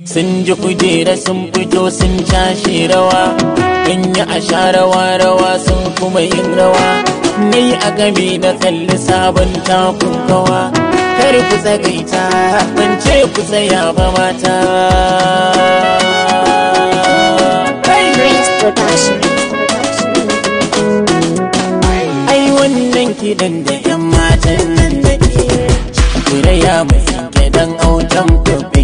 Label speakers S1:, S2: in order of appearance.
S1: sun ji kujera sun fito sun cashe rawa in yi a sha rawa rawa sun kuma yin rawa ni a game da kalli sabon takun kawa kar ku tsagaita ban ce ku tsaya ba mata
S2: Prince Production.
S1: ai wannan kidan da yan matan nan da ke kuraya mai gidan autan ku